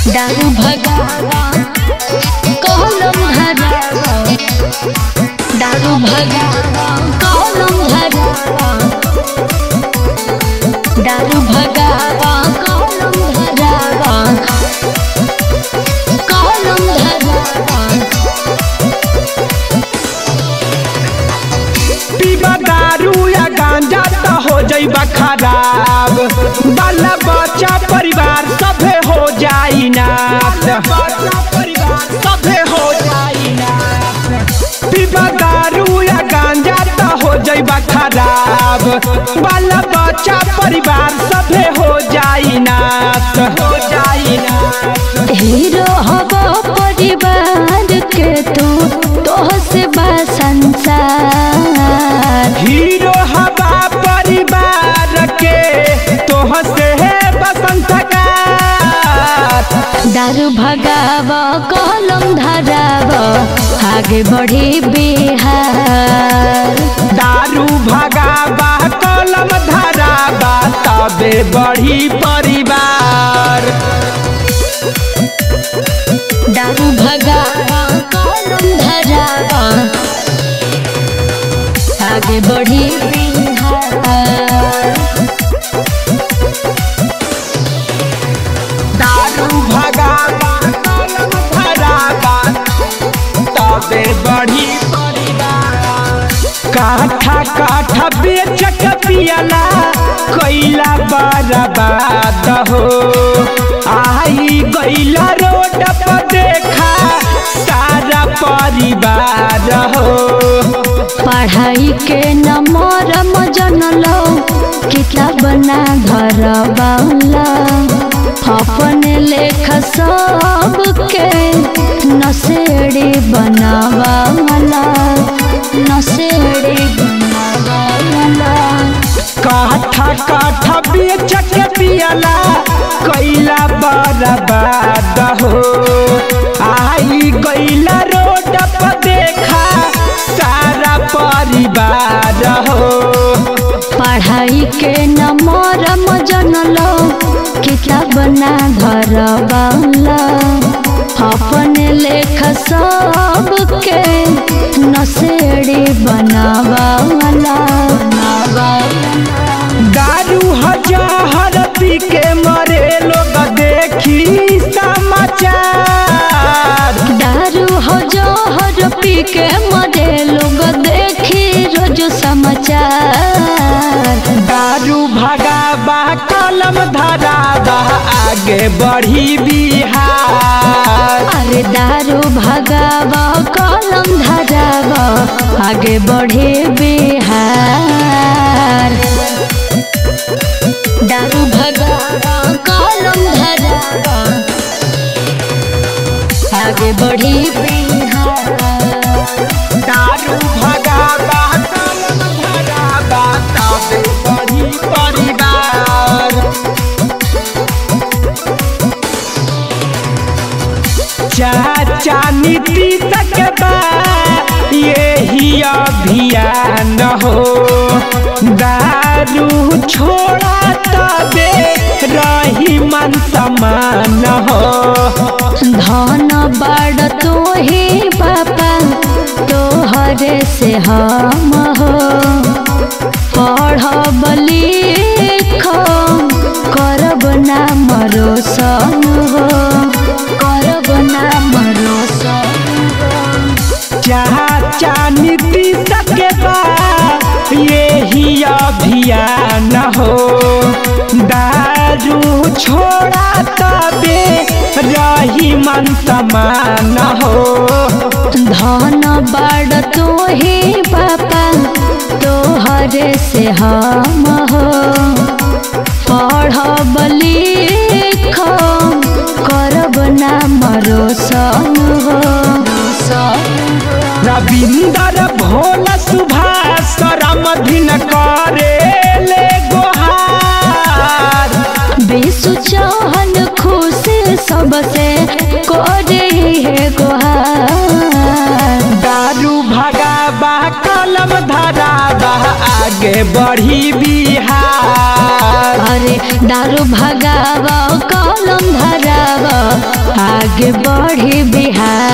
दारू भगावा कलम धरावा दारू भगावा कलम धरावा दारू भगावा कलम धरावा कलम धरावा पीबा दारू या गांजा त हो जइबा खराब बाला बच्चा परिवार सभे हो जाई नाश सभे हो जाई नाश पीबा दारू या गांजा त हो जइबा खराब बाला बच्चा परिवार सभे हो जाई नाश हो जाई नाश हीरो हब परिवार के तू तोह से बा संसार हीरो हवा परिवार के तोह से है बसंत दारू भगाव कलम धराव आगे बढ़ी बिहार दारू भगाबा कलम धराबा तबे बढ़ी परिवार दारू भगाव कलम धराव आगे बढ़ी बिहार दारू भगाबा कलम धराबा तबे बढ़ी परिवार काठा काठा बेच के पियला कैला बर्बाद हो आई गैला रोड पर देखा सारा परिवार हो पढ़ाई के नंबर जनलो किताब ना धरवाला अपने लेख सबके नसेड़ी बनावाला नसेड़ी बनावाला काठा काठा बेच के पियला कैला बर्बाद हो आई गैला रोड पर देखा सारा परिवार हो पढ़ाई के नंबर जनलो किताब ना धरवाला अपने लेख सबके नसेड़ी बनावाला दारू हजार पी के मरे लोग देखी समाचार दारू हो जहर पी के मरे लोग देखी रोज समाचार दारू भगाबा कलम धराबा आगे बढ़ी बिहार अरे दारू भगावा कलम धरावा आगे बढ़े बिहार दारू भगावा कलम धरावा आगे बढ़ी बिहार दारू भगाबा कलम धराबा तबे बढ़ी परिवार चाचा नीतीश के बा यही अभियान हो दारू छोड़ा तबे रही मन समान हो धन बड़ तो ही पापा तोहरे से हम हो पढ़ब लिख करब ना मरो सन हो करब ना मरो सन हो चाचा नीतीश के बा यही अभियान हो दारू छोड़ा तबे रही मन समान हो धन बड़ तो ही पापा तोहरे से हम हो पढ़ब लिख करब ना मरो सन हो रविंदर भोल सुभाष रामधीन करे ले गोहार विशु चौहन खुश सबसे करे है गुहार दारू भगाबा कलम धराबा आगे बढ़ी बिहार अरे दारू भगावा कलम धरावा आगे बढ़ी बिहार